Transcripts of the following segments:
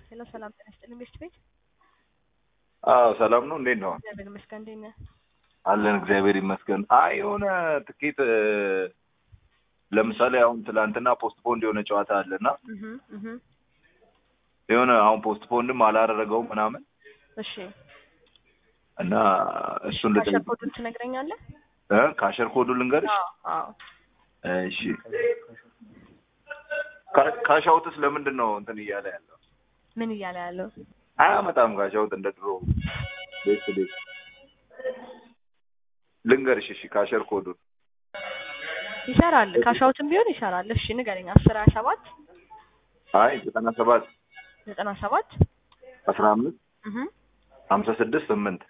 ሄሎ ሰላም ጤና ይስጥልኝ ቤስት ቤት አዎ ሰላም ነው። እንዴት ነው? እግዚአብሔር ይመስገን። እንዴት ነህ? አለን እግዚአብሔር ይመስገን። አይ የሆነ ትኬት እ፣ ለምሳሌ አሁን ትላንትና ፖስት ፖንድ የሆነ ጨዋታ አለና እህ እህ የሆነ አሁን ፖስት ፖንድም አላደረገውም ምናምን እሺ እና እሱን ካሸር ልጠይቅ ኮዱን ትነግረኛለህ? እ ካሸር ኮዱ ልንገርሽ። አዎ አዎ እሺ ካ- ካሻውትስ ለምንድን ነው እንትን እያለ ያለው? ምን እያለ ያለው? አያመጣም ካሻውት እንደ ድሮ ቤት ቤት ልንገርሽ። እሺ ካሸር ኮዱን ይሰራል። ካሻውትም ቢሆን ይሰራል። እሺ ንገረኝ። አስር ሀያ ሰባት አይ ዘጠና ሰባት ዘጠና ሰባት አስራ አምስት እህ ሀምሳ ስድስት ስምንት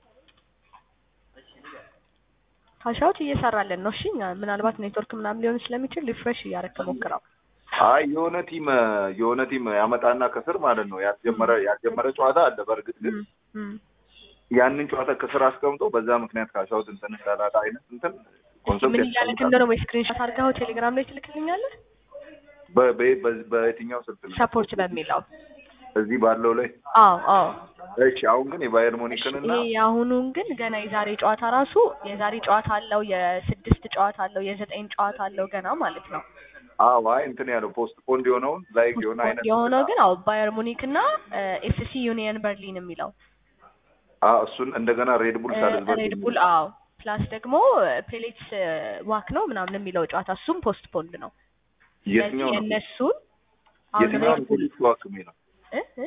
ካሻውት እየሰራልን ነው። እሺ እኛ- ምናልባት ኔትወርክ ምናምን ሊሆን ስለሚችል ሪፍሬሽ እያደረክ ሞክረው። አይ የሆነ ቲም የሆነ ቲም ያመጣና ከስር ማለት ነው ያስጀመረ ያስጀመረ ጨዋታ አለ። በእርግጥ ግን እም፣ እም። ያንን ጨዋታ ከስር አስቀምጦ በዛ ምክንያት ካሻውት እንትን እንዳላጣ አይነት እንትን እስኪ ምን ኮንሰፕት እያለክ እንደሆነ ወይ ስክሪንሾት አድርገኸው ቴሌግራም ላይ ትልክልኛለህ? በ- በ- በ- በየትኛው ስልክ ነው? ሰፖርት በሚለው እዚህ ባለው ላይ አዎ አዎ እሺ። አሁን ግን የባየር ሙኒክንና ይሄ የአሁኑን ግን ገና የዛሬ ጨዋታ ራሱ የዛሬ ጨዋታ አለው፣ የስድስት ጨዋታ አለው፣ የዘጠኝ ጨዋታ አለው ገና ማለት ነው። አዎ አይ እንትን ያለው ፖስት ፖንድ የሆነውን ላይክ የሆነ አይነት የሆነው ግን አዎ ባየር ሙኒክ እና ኤፍሲ ዩኒየን በርሊን የሚለው አዎ እሱን እንደገና ሬድ ቡል ሳልዝበርግ ሬድ ቡል አዎ ፕላስ ደግሞ ፔሌትስ ዋክ ነው ምናምን የሚለው ጨዋታ እሱም ፖስት ፖንድ ነው። የትኛው ስለዚህ ነው የእነሱን አሁን የትኛው ሬድ ነው ቡል ፖሊስ ዋክ የሚለው እ እ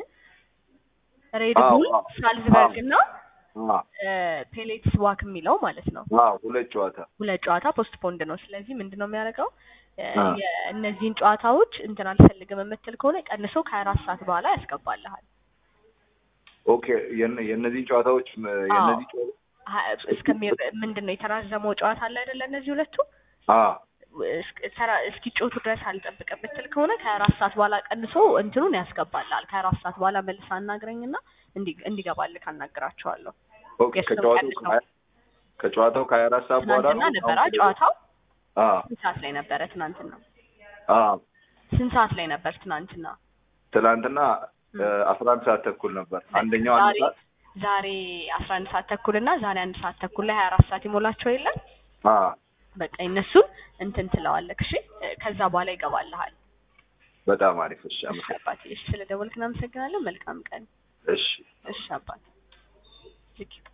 ሬድ አዎ፣ ቡል አዎ፣ ሳልዝበርግ እና አዎ ፔሌትስ ዋክ የሚለው ማለት ነው። አዎ ሁለት ጨዋታ ሁለት ጨዋታ ፖስት ፖንድ ነው። ስለዚህ ምንድን ነው የሚያደርገው እ አ። የእነዚህን ጨዋታዎች እንትን አልፈልግም የምትል ከሆነ ቀንሶ ከሀያ አራት ሰዓት በኋላ ያስገባልሃል። ኦኬ የነ- የእነዚህን ጨዋታዎች ም- የእነዚህ ጨዋ- ሀ- እስከሚ ምንድን ነው የተራዘመው ጨዋታ አለ አይደለ? እነዚህ ሁለቱ አዎ እስክ- ተራ- እስኪጮቱ ድረስ አልጠብቅም የምትል ከሆነ ከሀያ አራት ሰዓት በኋላ ቀንሶ እንትኑን ያስገባልሃል። ከሀያ አራት ሰዓት በኋላ መልስ አናግረኝና እንዲ- እንዲገባልህ አናግራቸዋለሁ። ኦኬ የእሱን ከጨዋታው ቀንስ ነው። ከሀያ- ከጨዋታው ከሀያ አራት ሰዓት በኋላ ትናንትና ነው ነበረ አሁን ጨዋታው። አዎ ስንት ሰዓት ላይ ነበረ ትናንትና? አዎ ስንት ሰዓት ላይ ነበር ትናንትና? ትናንትና አስራ አንድ ሰዓት ተኩል ነበር አንደኛው አንድ ዛሬ ሰዓት ዛሬ አስራ አንድ ሰዓት ተኩል እና ዛሬ አንድ ሰዓት ተኩል ላይ ሀያ አራት ሰዓት ይሞላቸው የለም አዎ በቃ እነሱን እንትን ትለዋለህ። እሺ ከዛ በኋላ ይገባልሃል። በጣም አሪፍ እሺ እሺ አመሰግናለሁ አባቴ፣ እሺ ስለደወልክ እናመሰግናለን። መልካም ቀን። እሺ እሺ አባቴ። ልክ